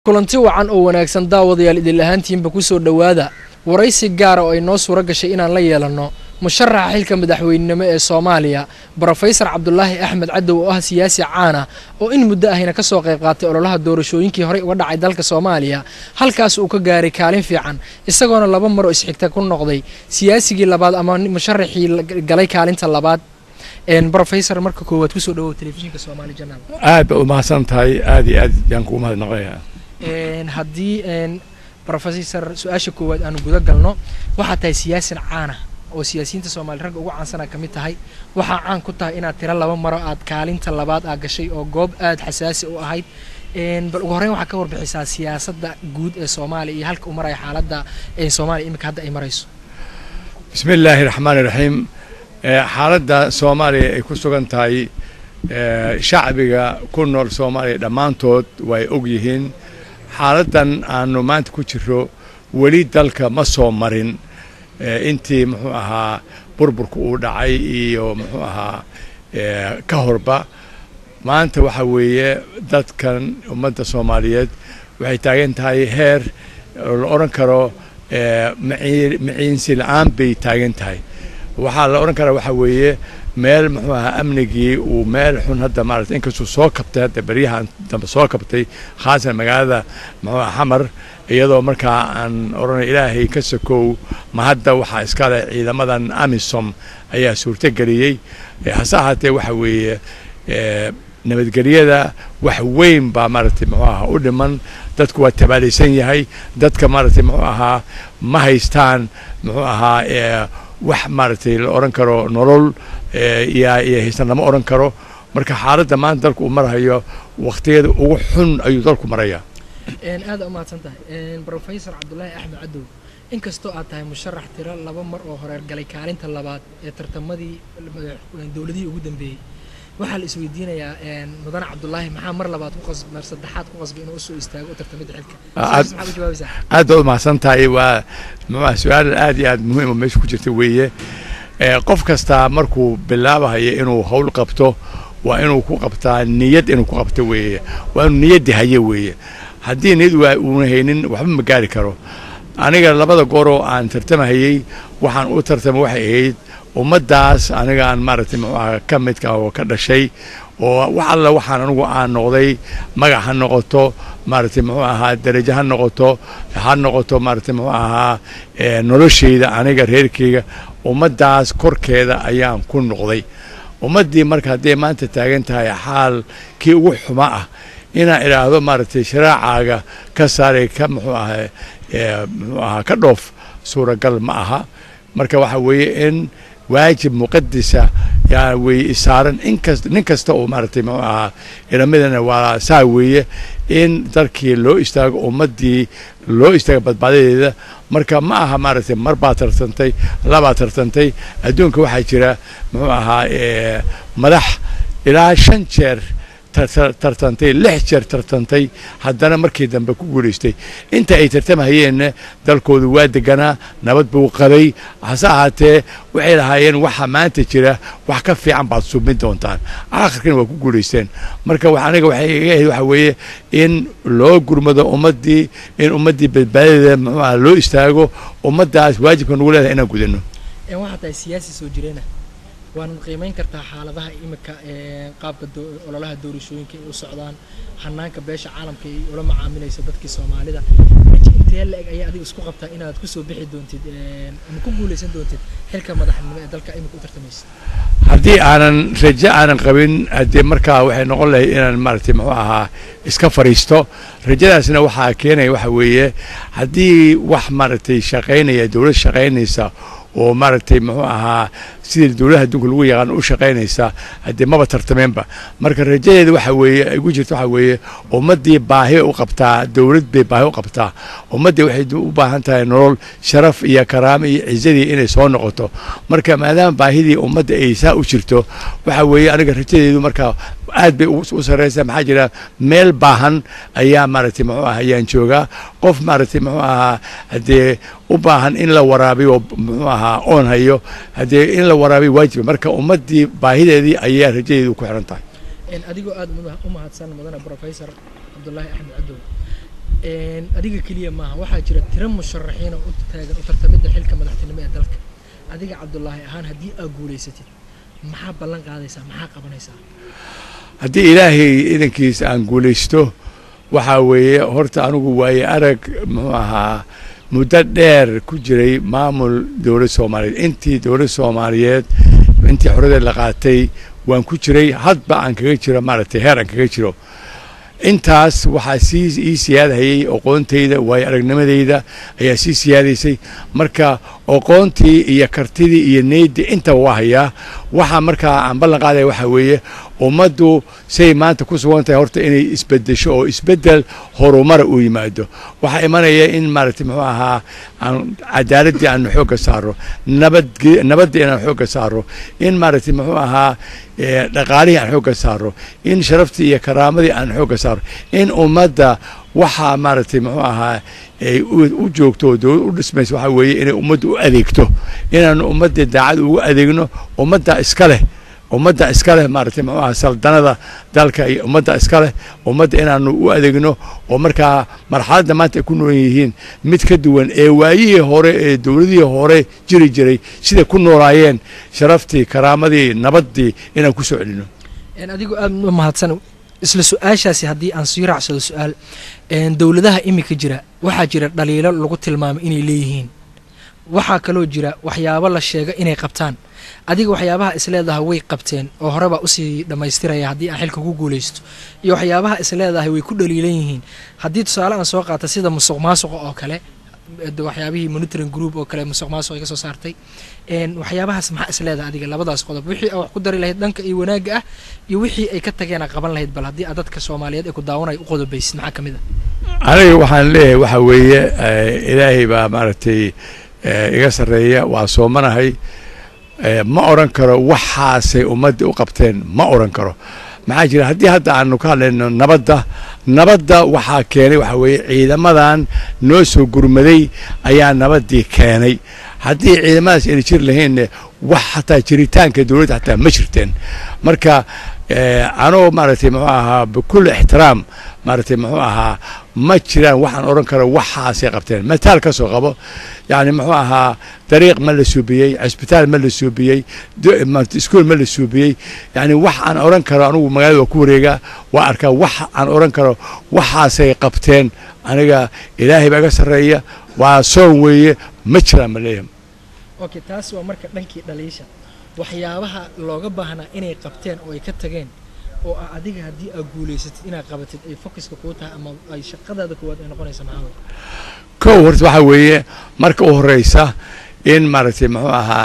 kulanti wacan oo wanaagsan daawadayaal idin lahaantiinba ku soo dhowaada waraysi gaara oo ay noo suuro gashay inaan la yeelanno musharaxa xilka madaxweynenimo ee soomaaliya brofesor cabdulaahi axmed cadow oo ah siyaasi caana oo in muddo ahina ka soo qayb qaatay ololaha doorashooyinkii horey uga dhacay dalka soomaaliya halkaas uu ka gaaray kaalin fiican isagoona laba mar oo isxigta ku noqday siyaasigii labaad ama musharaxii galay kaalinta labaad brofesor marka koowaad kusoo dhawow telefishinka somaali janaal aad ba umahadsan tahay aad iyo aad yaan kugu mahadnaqaya haddii brofesor su-aasha koowaad aanu guda galno waxaad tahay siyaasin caana oo siyaasiyiinta soomaaliya ragga ugu caansana ka mid tahay waxaa caan ku tahay inaad tiro laba maro aad kaalinta labaad aa gashay oo goob aad xasaasi u ahayd bal ugu horreyn waxaa ka warbixisaa siyaasadda guud ee soomaaliya iyo halka u maraya xaaladda soomaaliya iminka hadda ay marayso bismi illaahi raxmaan iraxiim xaaladda soomaaliya ay ku sugan tahay shacbiga ku nool soomaaliya dhammaantood way og yihiin xaaladdan aanu maanta ku jiro weli dalka ma soo marin intii muxuu ahaa burburka uu dhacay iyo muxuu ahaa ka horba maanta waxa weeye dadkan ummadda soomaaliyeed waxay taagan tahay heer la odhan karo maciinsi la-aan bay taagan tahay waxaa la odhan karaa waxaa weeye meel muxuu ahaa amnigii uu meel xun hadda maarata inkastuu soo kabtay hadda beryahan dambe soo kabtay khaasan magaalada muxuu aha xamar iyadoo markaa aan odhanay ilaahay ka sokow ma hadda waxaa iskale ciidamadan amisom ayaa suurto geliyey hase ahaatee waxa weeye nabadgelyada wax weyn baa maaragtay muxuu ahaa u dhiman dadku waa tabaalaysan yahay dadka maaragtay muxuu ahaa ma haystaan muxuu ahaa wax maaragtay la odhan karo nolol yaa iyo haysan lama odhan karo marka xaaladda maanta dalku uu marahayo wakhtiyada ugu xun ayuu dalku marayaa aada umahadsan tahay brofesor cabdulaahi axmed cadow inkastoo aad tahay musharax tiro laba mar oo horeer galay kaalinta labaad ee tartamadii dowladihii ugu dambeeyey waxaa la isweydiinayaa mudane cabdulaahi maxaa mar labaad mar saddexaad ku qasbay inuu usoo istaago u tartamada xilka maxaa u jawaabaysaa aad baad umahadsan tahay waa muxuah su-aal aad iyo aad muhiim oo meesha ku jirta weeye qof kastaa markuu bilaabahayo inuu hawl qabto waa inuu ku qabtaa niyad inuu ku qabto weeye waa inuu niyaddi haye weeye haddii niyad waa uuna haynin waxba ma gaari karo aniga labada gooroo aan tartamahayey waxaan u tartama waxay ahayd ummaddaas anigaan maaragtay muxuu aha ka midka oo ka dhashay oo wax alla waxaan anigu aan noqday magac ha noqoto maaragtay muxuu ahaa darajo ha noqoto ha noqoto maaragtay muxuu ahaa noloshayda aniga reerkayga ummaddaas korkeeda ayaan ku noqday ummaddii marka hadday maanta taagan tahay xaal kii ugu xuma ah inaan idhaahdo maaragtay sharaacaaga ka saaray ka muxuu ahaa muxuu ahaa ka dhoof suuragal ma aha marka waxa weeye in waajib muqadisa yaa weye isaaran inkas nin kasta oo maaragtay muxuu ahaa ilamidana waa saa weeye in dalkii loo istaago ummaddii loo istaago badbaadadeeda marka ma aha maaragtay mar baa tartantay labaa tartantay adduunka waxaa jira muxuu ahaa madax ilaa shan jeer tartantay lix jeer tartantay haddana markii dambe ku guulaystay inta ay tartamahayeenna dalkoodu waa deganaa nabad buu qabay hase ahaatee waxay lahaayeen waxa maanta jira wax ka fiican baad submin doontaan aakhirkana waa ku guulaysteen marka aniga waxay iga ahayd waxa weeye in loo gurmado ummaddii in ummaddii badbaadadeeda muxuu aha loo istaago ummaddaas waajibka nugu leedahay inaan gudano waxaa tahay siyaasi soo jireena waana qiimeyn kartaa xaaladaha imika qaabka ololaha doorashooyinka ay u socdaan hanaanka beesha caalamka ay ula macaamilayso dadkii soomaalida intee la-eg ayaa adiga isku qabtaa inaad kusoo bixi doontid ama ku guulaysan doontid xilka madaxnimo ee dalka imika u tartamaysa haddii aanan rajo aanan qabin haddii markaa waxay noqon lahayd inaan maaragtay muxuu ahaa iska fadhiisto rajadaasna waxaa keenaya waxa weeye haddii wax maaragtay shaqaynaya dowlad shaqaynaysa oo maaragtay muxuu ahaa sidii dowladaha adduunka lagu yaqaan u shaqaynaysa haddii maba tartameenba marka rajadeeda waxa weeye ay ku jirto waxa weeye ummaddii baahi u qabtaa dowlad bay baahi u qabtaa ummaddii waxay u baahan tahay nolol sharaf iyo karaamo iyo cizadii inay soo noqoto marka maadaama baahidii ummadda ay saa u jirto waxa weeye aniga rajadeedu marka aad bay u sarreysaa maxaa jira meel baahan ayaa maaragtay muxuu aha ayaan joogaa qof maaragtay muxuu ahaa haddee u baahan in la waraabiyo muxuu ahaa oon hayo haddee in la waraabiyo waajiba marka ummaddii baahideedii ayaa rajadeedu ku xiran tahay adigoo aada u mahadsan mudane brofesor cabdulaahi axmed cadow adiga keliya maaha waxaa jira tiro musharaxiin oo u taagan u tartamidda xilka madaxtinimo ee dalka adiga cabdulaahi ahaan haddii aad guulaysatid maxaa ballan qaadaysaa maxaa qabanaysaa haddii ilaahay idankiisa aan guulaysto waxaa weeye horta anigu waaye arag muxuu ahaa muddo dheer ku jiray maamul dowlad soomaaliyeed intii dowlad soomaaliyeed intii xoradeed la qaatay waan ku jiray hadba aan kaga jiro maaragtay heer aan kaga jiro intaas waxaa sii ii siyaadhayay aqoontayda waayo aragnimadayda ayaa sii siyaadaysay marka aqoontii iyo kartidii iyo neydii intaba waa hayaa waxaa markaa aan ballan qaadaya waxaa weeye ummaddu say maanta ku sugan tahay horta inay isbedesho oo isbedel horumara uu yimaado waxaa imanaya in maaragtay muxuu ahaa aan cadaaladdii aanu xoogga saaro nabad nabaddii inaan xoogga saaro in maaragtay muxuu ahaa dhaqaalihii aan xoogga saaro in sharaftii iyo karaamadii aan xoogga saaro in ummadda waxaa maaragtay muxuu ahaa ay u joogto oo dowlad u dhismaysa waxaa weeye inay ummadda u adeegto inaanu ummadda daacad ugu adeegno ummadda iska leh ummadda iska leh maaragtay muxuu ahaa saldanada dalka iyo ummadda iska leh ummadda inaanu u adeegno oo markaa marxaladda maanta ay ku nool yihiin mid ka duwan ee waayihii hore ee dowladihii hore jiri jiray siday ku noolaayeen sharaftii karaamadii nabaddii inaan ku soo celino adigu aad u mahadsan isla su-aashaasi haddii aan sii raacsado su-aal dowladaha imika jira waxaa jira dhaliilo lagu tilmaamay inay leeyihiin waxaa kaloo jira waxyaabo la sheega inay qabtaan adiga waxyaabaha isleedahay way qabteen oo horebaa usii dhammaystiraya haddii aan xilka ku guulaysto iyo waxyaabaha isleedahay way ku dhaliilan yihiin haddii tusaale aan soo qaata sida musuq maasuqa oo kale waxyaabihii monitoring group oo kale musuq maasuq ay ka soo saartay waxyaabahaas maxaa isleedahay adiga labadaas qodob wixii aa wax ku dari lahayd dhanka iyo wanaagga ah iyo wixii ay ka tageen a qaban lahayd bal haddii aad dadka soomaaliyeed ee ku daawanaya u qodobaysid maxaa ka mid a aniga waxaan leeyahay waxaa weeye ilaahay baa maaragtay iga sarreeya waa soomanahay ma odhan karo waxaasay ummadda u qabteen ma odhan karo maxaa jira haddii hadda aanu ka hadlayno nabadda nabadda waxaa keenay waxaa weeye ciidamadan noo soo gurmaday ayaa nabaddii keenay haddii ciidamadaas ayna jiri lahaynne wax xataa jiritaanka dowladda xataa ma jirteen marka anoo maaragtay muxuu ahaa bikulli ixtiraam maaragtay muxuu ahaa ma jiraan waxaan odhan karo waxaasay qabteen mataal ka soo qabo yacni muxuu ahaa dariiq ma la suubiyey cisbitaal ma la suubiyey iskuol ma la suubiyey yacni wax aan odhan karo anugu magaalada waa ku wareegaa waa arkaa wax aan odhan karo waxaasay qabteen aniga ilaahay baa iga sarreeya waa soon weeye ma jiraan ma leeyahay okay taas waa marka dhankii dhaliisha waxyaabaha looga baahnaa inay qabteen oo ay ka tageen oo ah adiga haddii aad guulaysatid inaad qabatid ay focuska kuu tahay ama ay shaqadaada koowaad ay noqonaysa maxaa kow horta waxaa weeye marka u horreysa in maaragtay muxuu ahaa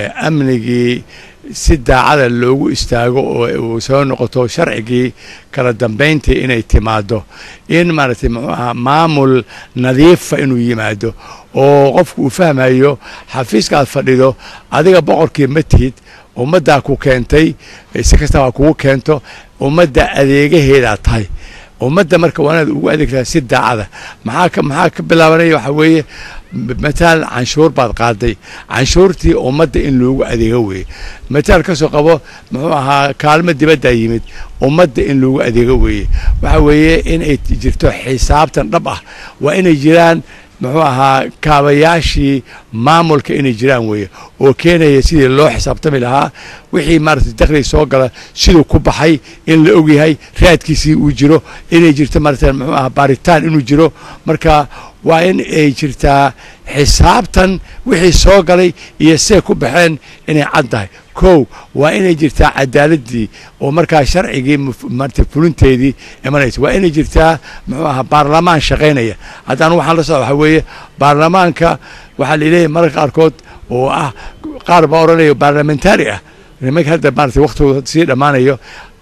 amnigii si daacada loogu istaago oo uu soo noqoto sharcigii kala dambayntii inay timaado in maaragtay muxuu ahaa maamul nadiifa inuu yimaado oo qofku uu fahmayo xafiiska aad fadhido adiga boqorkii ma tihid ummaddaa ku keentay si kastaba ha kugu keento ummadda adeegaheedaa tahay ummadda marka waa inaad ugu adeegtaa si daacada maxaa ka maxaa ka bilaabanaya waxaa weeye mataal canshuur baad qaaday canshuurtii ummadda in loogu adeego weeye mataal ka soo qabo muxuu ahaa kaalmo dibaddaa yimid ummadda in loogu adeego weeye waxaa weeye in ay jirto xisaabtan dhab ah waa inay jiraan muxuu ahaa kaabayaashii maamulka inay jiraan weeye oo keenaya sidii loo xisaabtami lahaa wixii maaragtay dakhliga soo gala siduu ku baxay in la ogyahay raadkiisii uu jiro inay jirto maaragtay muxuu ahaa baaritaan inuu jiro marka waa in ay jirtaa xisaabtan wixii soo galay iyo see ku baxeen inay cad tahay kow waa inay jirtaa cadaaladdii oo markaa sharcigii maarata fulinteedii imanaysa waa inay jirtaa muxuu ahaa baarlamaan shaqaynaya haddaan waxaan la socda waxaa weeye baarlamaanka waxaa la leeyahay mararka qaarkood oo ah qaar baa odhanaya baarlamentari ah nimanka hadda maarata waktigooda sii dhammaanayo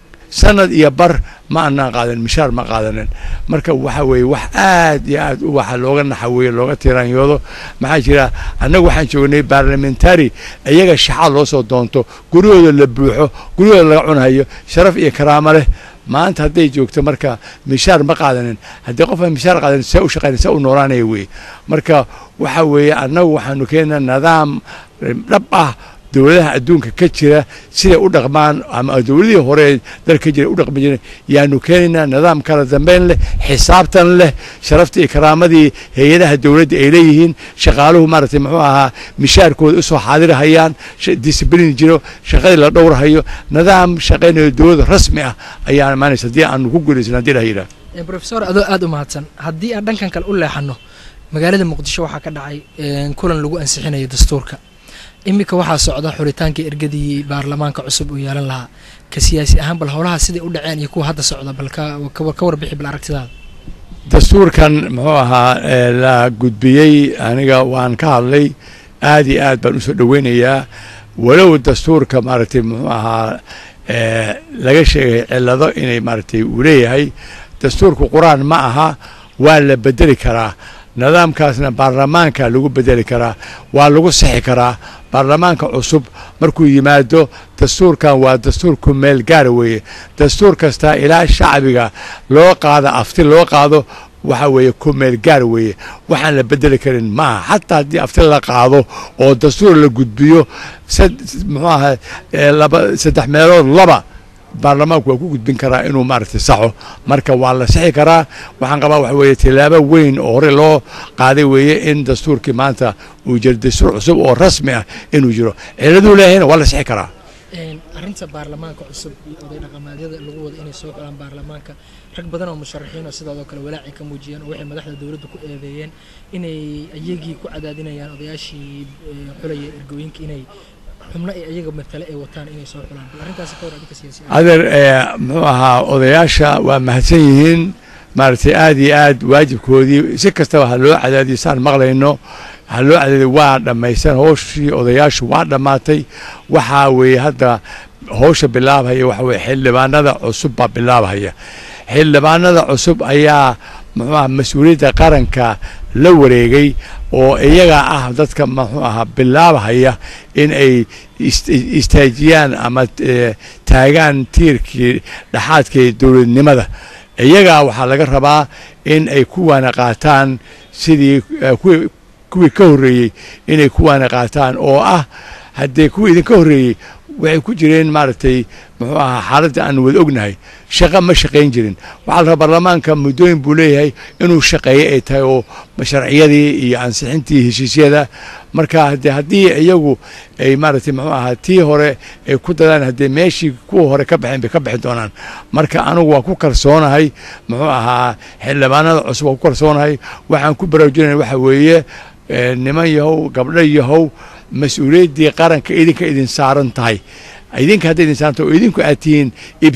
sanad iyo bar ma anaan qaadan mishaar ma qaadanin marka waxa weeye wax aad iyo aad u waxa looga naxaweeye looga tiraanyoodo maxaa jira annagu waxaan joognay baarlamentari iyaga shaxaad loo soo doonto guryahooda la buuxo guryahooda laga cunhayo sharaf iyo karaamo leh maanta hadday joogto marka mishaar ma qaadanin haddii qofaan mishaar qaadanin see u shaqayn see u noolaanaya weeye marka waxa weeye annagu waxaanu keenaa nidaam dhab ah dowladaha adduunka ka jira siday u dhaqmaan ama dowladihii hore dal ka jira u dhaqmi jireen yaanu keenaynaa nidaam kala dambeyn leh xisaabtan leh sharaftii iyo karaamadii hay-adaha dowladda ay leeyihiin shaqaaluhu maaragtay muxuu ahaa mishaarkooda usoo xaadirahayaan disciblin jiro shaqadii la dhowrahayo nidaam shaqaynayo dowladda rasmi ah ayaa imaanaysa haddii aanu ku guulaysan haddii la yidhaah rofesor adoo aada u mahadsan haddii aan dhankan kale u leexano magaalada muqdisho waxaa ka dhacay kulan lagu ansixinayo dastuurka iminka waxaa socda xulitaanka ergadii baarlamaanka cusub uu yeelan lahaa ka siyaasi ahaan bal howlaha siday u dhaceen iyo kuwa hadda socda bal ka warbixi bal aragtidaada dastuurkan muxuu ahaa la gudbiyey aniga waan ka hadlay aad iyo aad baan usoo dhoweynayaa walow dastuurka maaragtay muxuu ahaa laga sheegay cillado inay maaragtay uu leeyahay dastuurku qur-aan ma aha waa la bedeli karaa nidaamkaasna baarlamaanka lagu bedeli karaa waa lagu sixi karaa baarlamaanka cusub markuu yimaado dastuurkan waa dastuur ku meel gaara weeye dastuur kastaa ilaa shacbiga loo qaado afti loo qaado waxa weeye ku meel gaar weeye waxaan la bedeli karin maaha xataa haddii afti la qaado oo dastuur la gudbiyo muxuu ahaa laba saddex meelood laba baarlamaanku waa ku gudbin karaa inuu maaragtay saxo marka waa la sixi karaa waxaan qabaa waxa weeye tilaabo weyn oo hore loo qaaday weeye in dastuurkii maanta uu jiro dastuur cusub oo rasmi ah inuu jiro ciladuu leeyahayna waa la sixi karaa arrinta baarlamaanka cusub iyo oday dhaqamaadyada lagu wado inay soo xulaan baarlamaanka rag badan oo musharaxiin oo sidoodoo kale walaacay ka muujiyeen oo waxay madaxda dowladda ku eedeeyeen inay iyagii ku cadaadinayaan odayaashii xulaya ergooyinka inay xubno ay iyaga matale ay wataan inay soo xulaan bal arrintaasi ka war adinka siyaasi adeer muxuu ahaa odayaasha waa mahadsan yihiin maaragtay aad iyo aad waajibkoodii si kastaba ha loo cadaadiyo saan maqlayno ha loo cadaadiyo waa dhammaysan howshii odayaashu waa dhammaatay waxaa weeye hadda howsha bilaabhaya waxa weye xildhibaanada cusub baa bilaabhaya xildhibaanada cusub ayaa muxuu aha mas-uuliyadda qaranka la wareegay oo iyaga ah dadka muxuu ahaa bilaabhaya in ay istaajiyaan ama taagaan tiirkii dhaxaadkii dowladnimada iyagaa waxaa laga rabaa in ay kuwaana qaataan sidii kuwii ka horreeyey inay kuwaana qaataan oo ah haddee kuwii idinka horreeyey waxay ku jireen maaragtay muxuu ahaa xaaladda aan wada ognahay shaqo ma shaqayn jirin waxaa la rabaa baarlamaanka muddooyin buu leeyahay inuu shaqeeyo ay tahay oo sharciyadii iyo ansixintii heshiisyada marka hade haddii iyagu ay maaragtay muxuu ahaa tii hore ay ku dadaan haddee meeshii kuwa hore ka baxeen bay ka bixi doonaan marka anigu waa ku kalsoonahay muxuu ahaa xildhibaanada cusub waa ku kalsoonahay waxaan ku baraarujinaya waxa weeye niman yahow gabdho yahow mas-uuliyaddii qaranka idinka idin saaran tahay idinka hadday idin saaran tahay oo idinku aad tihiin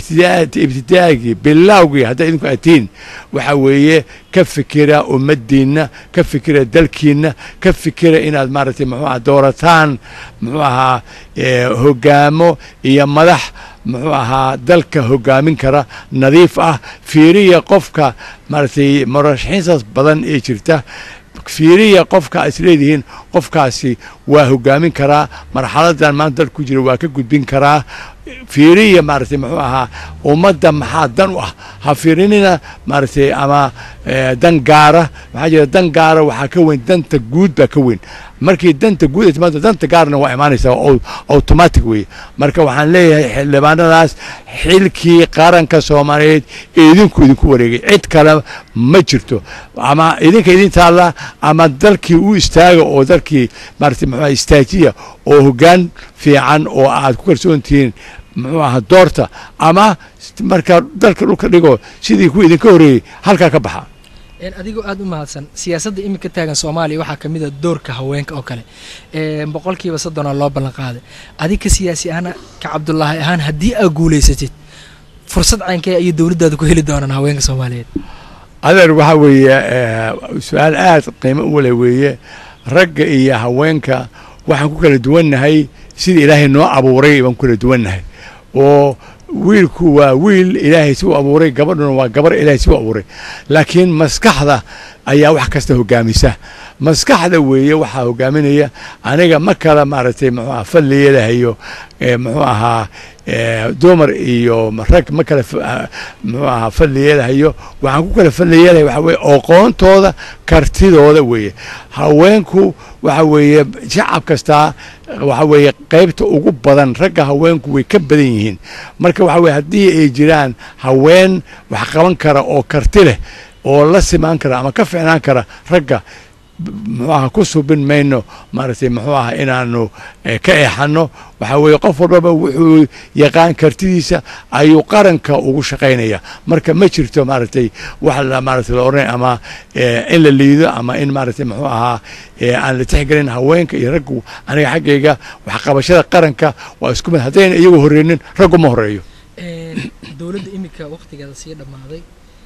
ibtidaagii bilaawgii hadday idinku aad tihiin waxa weeye ka fikira ummaddiinna ka fikira dalkiinna ka fikira inaad maaragtay muxuu aha doorataan muxuu ahaa hoggaamo iyo madax muxuu ahaa dalka hoggaamin kara nadiif ah fiiriya qofka maaragtay murashaxiintaas badan ee jirta fiiriya qofka is leedihiin qofkaasi waa hoggaamin karaa marxaladan maanta dalka ku jira waa ka gudbin karaa fiiriya maaragtay muxuu ahaa ummadda maxaa dan u ah ha fiirinina maaragtay ama dan gaara maxaa jira dan gaara waxaa ka weyn danta guud baa ka weyn markii danta guud ay timaado danta gaarna waa imaanaysaa oo automatic weeye marka waxaan leeyahay xildhibaanadaas xilkii qaranka soomaaliyeed ee idinku idinku wareegay cid kale ma jirto ama idinka idin taalla ama dalkii u istaaga oo dalkii maaragtay muxuu aha istaajiya oo hoggaan fiican oo aad ku kalsoon tihiin muxuu ahaa doorta ama markaa dalka dhulka dhigo sidii kuwa idinka horreeyey halkaa ka baxa adigoo aada u mahadsan siyaasadda iminka taagan soomaaliya waxaa ka mid a doorka haweenka oo kale boqolkiiba soddonoo loo ballan qaaday adiga siyaasi ahaan ka cabdulaahi ahaan haddii aad guulaysatid fursad caynkee ayay dowladdaada ku heli doonaan haweenka soomaaliyeed adeer waxaa weeye su-aal aad qiimo u wale weeye ragga iyo haweenka waxaan ku kala duwannahay sida ilaahay noo abuuray baan ku kala duwannahay oo wiilku waa wiil ilaahay si u abuuray gabadhuna waa gabar ilaahay si u abuuray laakiin maskaxda ayaa wax kasta hogaamisa maskaxda weeye waxaa hogaaminaya aniga ma kala maaragtay muxuu aha fadli yeelahayo muxuu ahaa dumar iyo rag ma kala muxuu ahaa fadli yeelahayo waxaan ku kala fadli yeelaya waxa weye aqoontooda kartidooda weeye haweenku waxa weeye shacab kastaa waxa weeye qaybta ugu badan ragga haweenku way ka badan yihiin marka waxa weye haddii ay jiraan haween wax qaban kara oo karti leh oo la simaan kara ama ka ficnaan kara ragga muxuu aha ku subin mayno maaragtay muxuu aha inaanu ka eexanno waxaa weeye qof walbaba wuxuu yaqaan kartidiisa ayuu qaranka ugu shaqaynaya marka ma jirto maaragtay wax la maaragtay la odhanay ama in la liido ama in maaragtay muxuu ahaa aan la tixgelin haweenka iyo raggu aniga xaggayga waxqabashada qaranka waa isku mid haddayna iyagu horreynin raggu ma horreeyo dowladda iminka wakhtigeeda sii dhammaaday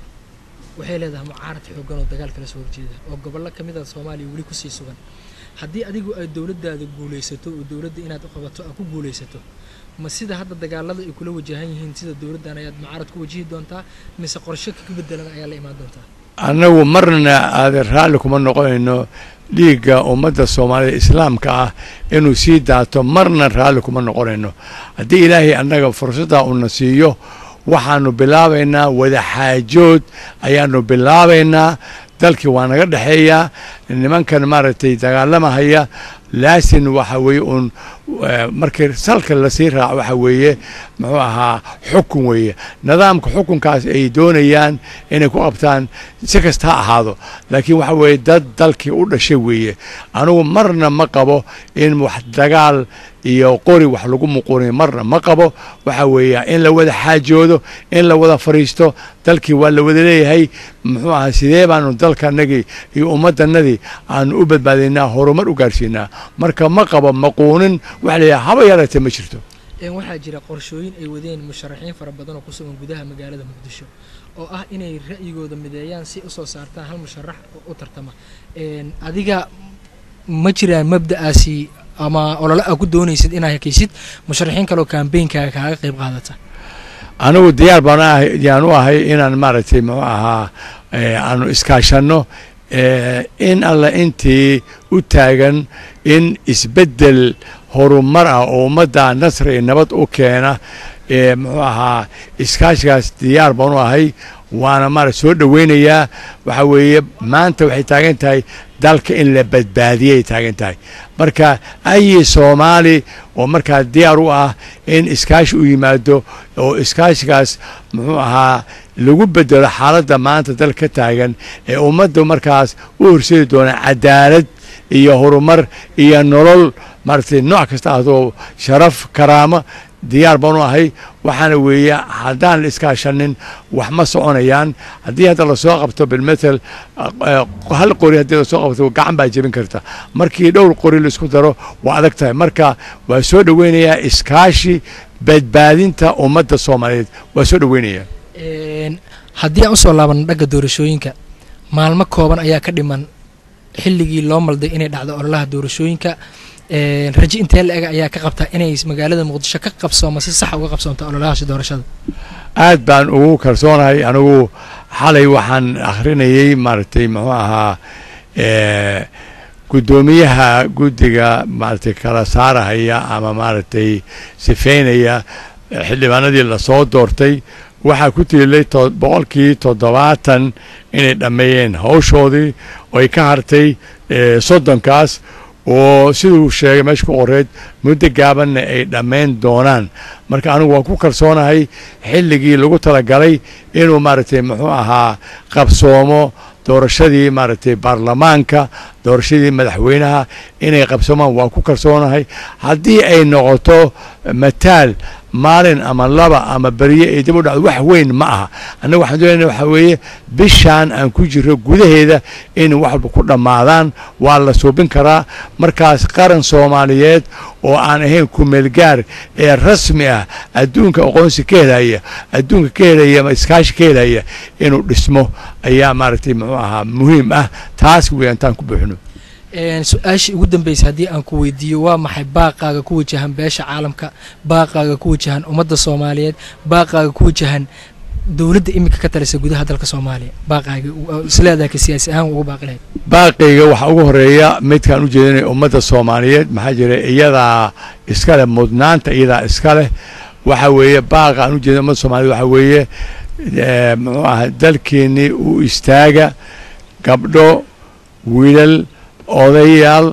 waxay leedahay mucaarad xoogan oo dagaal kala soo horjeeda oo gobollo ka mid a soomaaliya weli kusii sugan haddii adigu ay dowladdaada guulaysato oo dowladda inaad u qabato aad ku guulaysato ma sida hadda dagaalada ay kula wajahan yihiin sida dowladdan ayaad mucaarad ku wajihi doontaa mise qorshe ka bedelan ayaa la imaan doontaa annagu marna aadan raalli kuma noqonayno dhiigga ummadda soomaalida islaamka ah inuu sii daato marna raalli kuma noqonayno haddii ilaahay annaga fursaddaa uuna siiyo waxaanu bilaabaynaa wadaxaajood ayaanu bilaabaynaa dalkii waa naga dhexeeyaa nimankan maaragtay dagaalamahaya laasin waxa weeye uun markii salka lasii raaco waxa weeye muxuu ahaa xukun weeye nidaamka xukunkaas ay doonayaan inay ku qabtaan si kasta ha ahaado laakiin waxa weeye dad dalkii u dhashay weeye anugu marna ma qabo in wax dagaal iyo qori wax lagu muquriyo marna ma qabo waxa weeye in la wada xaajoodo in la wada fadhiisto dalkii waa la wada leeyahay muxuu ahaa sidee baanu dalkanagii iyo ummaddanadii aanu u badbaadaynaa horumar u gaarsiinaa marka ma qabo maquunin waxa la yidhaha haba yaratee ma jirto waxaa jira qorshooyin ay wadeen musharaxiin fara badan oo ku sugan gudaha magaalada muqdisho oo ah inay ra'yigooda mideeyaan si usoo saartaan hal musharax oo u tartama adiga ma jiraan mabda'aasi ama olole aa ku doonaysid inaad hakaysid musharaxiin kaleoo kaambeynkaaga kaaga qayb qaadata anigu diyaar baan ahay yaan u ahay inaan maaragtay muxuu ahaa aanu iskaashanno in alla intii u taagan in isbeddel horumar ah oo ummadda nasri iyo nabad u keena muxuu ahaa iskaashigaas diyaar baan u ahay waana maarata soo dhoweynayaa waxa weeye maanta waxay taagan tahay dalka in la badbaadiyay taagan tahay marka ayi soomaali oo markaa diyaar u ah in iskaashi u yimaado oo iskaashigaas muxuu ahaa lagu bedelo xaaladda maanta dal ka taagan ee ummadda markaas u horseedi doona cadaalad iyo horumar iyo nolol maaragtay nooc kasta ahdoo sharaf karaamo diyaar baan u ahay waxaana weeye haddaan la iskaashanin wax ma soconayaan haddii hadda lasoo qabto bilmatel hal qori haddii lasoo qabto gacan baa jebin karta markii dhowr qori laisku daro waa adag tahay marka waa soo dhoweynayaa iskaashi badbaadinta ummadda soomaaliyeed waa soo dhoweynayaa haddii aan usoo laabano dhagga doorashooyinka maalmo kooban ayaa ka dhiman xilligii loo malday inay dhacdo ololaha doorashooyinka raje intee la ega ayaa ka qabtaa inay magaalada muqdisho ka qabsooma si sax uga qabsoonto ololahaasi doorashada aad baan ugu kalsoonahay anigu xalay waxaan akhrinayey maaragtay muxuu ahaa guddoomiyaha guddiga maaragtay kala saarahaya ama maaragtay sifeynaya xildhibaanadii lasoo doortay waxaa ku tiilay boqolkii toddobaatan inay dhammeeyeen hawshoodii oo ay ka hartay soddonkaas oo siduu sheegay meesha ku qoreed muddo gaabanna ay dhammayn doonaan marka anigu waan ku kalsoonahay xilligii lagu talagalay inuu maaragtay muxuu ahaa qabsoomo doorashadii maaragtay baarlamaanka doorashadii madaxweynaha inay qabsoomaan waan ku kalsoonahay haddii ay noqoto mataal maalin ama laba ama berye ay dib u dhacdo wax weyn ma aha annaga waxaan doonayna waxaa weeye bishaan aan ku jiro gudaheeda in wax walba ku dhammaadaan waa la suubin karaa markaas qaran soomaaliyeed oo aan ahayn kumeelgaar ee rasmi ah adduunka aqoonsi ka helaya adduunka ka helaya ama iskaashi ka helaya inuu dhismo ayaa maaragtay muxuu ahaa muhiim ah taas wey intaan ku buuxno su-aashii ugu dambeysay haddii aan ku weydiiyo waa maxay baaqaaga ku wajahan beesha caalamka baaqaaga ku wajahan ummadda soomaaliyeed baaqaaga ku wajahan dowladda iminka ka talisa gudaha dalka soomaaliya baaqaaga isleedahay ka siyaasi ahaan ugu baaqi lahayd baaqayga waxaa ugu horeeya midkaan u jeedinaya ummadda soomaaliyeed maxaa jira iyadaa iska leh mudnaanta iyadaa iska leh waxa weeye baaqa aan u jeedin ummadda soomaaliyed waxaa weeye muxuu aha dalkeennii u istaaga gabdho wiilal odayaal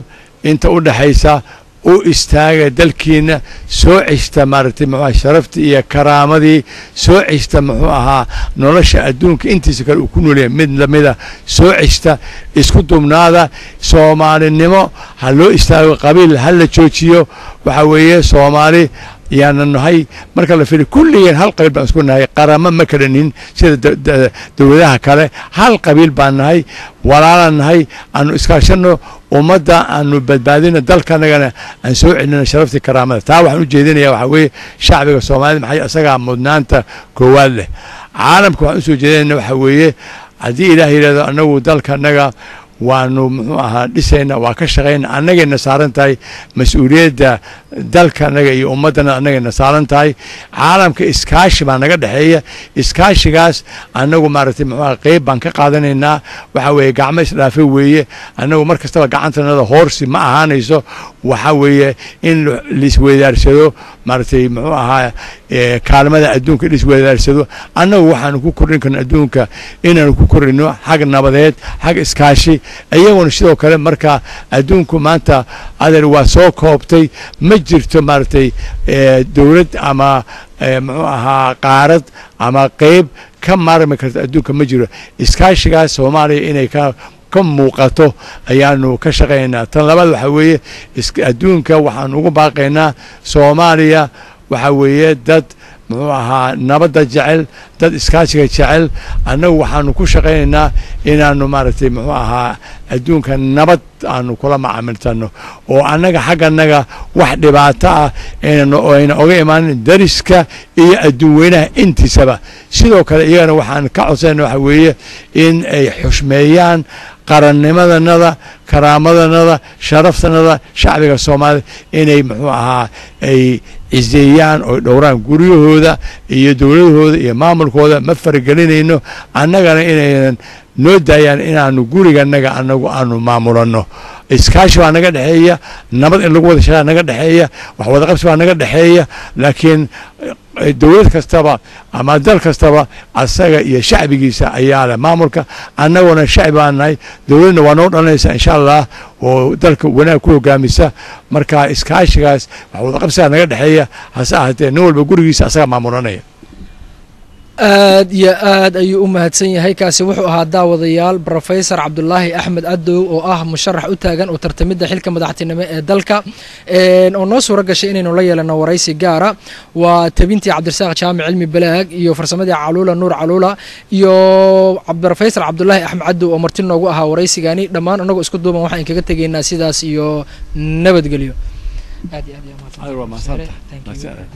inta u dhexaysa u istaaga dalkiina soo ceshta maaragtay muxuu aha sharaftii iyo karaamadii soo ceshta muxuu ahaa nolosha adduunka intiisa kale uu ku noolyahay mid lamida soo ceshta isku dubnaada soomaalinimo ha loo istaago qabiil ha la joojiyo waxa weeye soomaali yaana nahay marka la fiiriyo kulligeen hal qabiil baan isku nahay qaramo ma kala nihin sida dowladaha kale hal qabiil baan nahay walaalaan nahay aanu iskaashanno ummadda aanu badbaadino dalkanagana aan soo celino sharaftii karaamada taa waxaan u jeedinaya waxaa weeye shacbiga soomaalida maxay isagaa mudnaanta koowaad leh caalamka waxaan usoo jeedinayna waxaa weeye haddii ilaah yidhahdo annagu dalkanaga waanu muxuu ahaa dhisayna waa ka shaqayna annagayna saaran tahay mas-uuliyadda dalkanaga iyo ummaddana annagayna saaran tahay caalamka iskaashi baa naga dhexeeya iskaashigaas annagu maaragtay muxuu aha qeyb baan ka qaadanaynaa waxa weeye gacmo isdhaafe weeye annagu mar kastaba gacantanada hoorsi ma ahaanayso waxa weeye in laisweydaarsado maaragtay muxuu ahaa kaalmada adduunka laisweydaarsado annagu waxaanu ku kordhin karno adduunka inaanu ku kordhino xag nabadeed xag iskaashi iyaguna sidoo kale marka adduunku maanta adeer waa soo koobtay ma jirto maaragtay dowlad ama muxuu ahaa qaarad ama qeyb ka maarmi karta adduunka ma jiro iskaashigaas soomaaliya inay ka ka muuqato ayaanu ka shaqaynaynaa tan labaad waxaa weeye adduunka waxaanu ugu baaqaynaa soomaaliya waxaa weeye dad muxuu ahaa nabadda jecel dad iskaashiga jecel annagu waxaanu ku shaqaynaynaa inaanu maaragtay muxuu ahaa adduunka nabad aanu kula macaamiltano oo annaga xagganaga wax dhibaato ah ayna oga imaanin dariska iyo adduun weynaha intiisaba sidoo kale iyagana waxaan ka codsayna waxa weeye in ay xushmeeyaan qarannimadanada karaamadanada sharaftanada shacbiga soomaalida inay muxuu ahaa ay ciseeyaan oo dhowraan guryahooda iyo dowladahooda iyo maamulkooda ma faragelinayno annagana inaynan noo daayaan inaanu guriganaga anagu aanu maamulanno iskaashi baa naga dhexeeya nabad in lagu wada shaqaa naga dhexeeya wax wadaqabsi baa naga dhexeeya laakiin dowlad kastaba ama dal kastaba asaga iyo shacbigiisa ayaa leh maamulka annaguna shacbi baan nahay dowladna waa noo dhalanaysa insha allah oo dalka wanaag ku hogaamisa marka iskaashigaas wax wadaqabsigaa naga dhexeeya hase ahaatee nin walba gurigiisa asaga maamulanaya aad iyo aad ayuu u mahadsan yahay kaasi wuxuu ahaa daawadayaal rofesor cabdulaahi axmed cadow oo ah musharax u taagan oo tartamidda xilka madaxtinimo ee dalka oo noo suuro gashay inaynu la yeelano waraysi gaara waa tabintii cabdirasaaq jaamic cilmi balaag iyo farsamadii caluula nuur caluula iyo rofesor cabdulaahi axmed cadow oo marti noogu ahaa waraysigani dhammaan anagoo isku duuban waxaan kaga tegaynaa sidaas iyo nabadgelyo